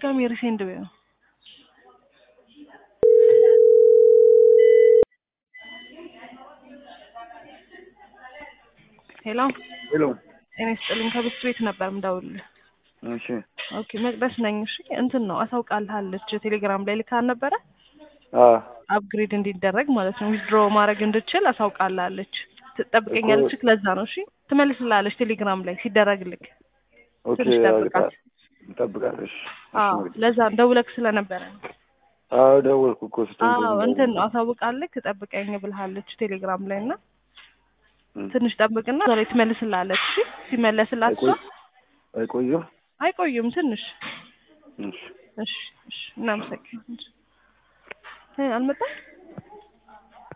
ድጋሚ ሪሴንድ በይው። ሄሎ ሄሎ ጤና ይስጥልኝ። ከብስ ቤት ነበር ምደውልልህ። እሺ ኦኬ መቅደስ ነኝ። እሺ እንትን ነው አሳውቃልሃለች ቴሌግራም ላይ ልካል ነበረ አ አፕግሬድ እንዲደረግ ማለት ነው ዊዝድሮ ማድረግ እንድችል አሳውቃልሃለች። ትጠብቀኛለች። ለዛ ነው እሺ ትመልስልሃለች ቴሌግራም ላይ ሲደረግልክ ኦኬ ትንሽ ጠብቃት። እንጠብቃለሽ። አዎ ለዛ ደውለክ ስለነበረ ነው። አዎ ደወልኩ እኮ ስትል አዎ እንትን ነው አሳውቃልክ ትጠብቀኝ ብልሃለች ቴሌግራም ላይ እና ትንሽ ጠብቅና እዛ ላይ ትመልስልሃለች። እሺ ሲመለስላት እሷ አይቆይም። አይቆዩም ትንሽ እሺ እሺ እሺ እናመሰግናለን። አልመጣም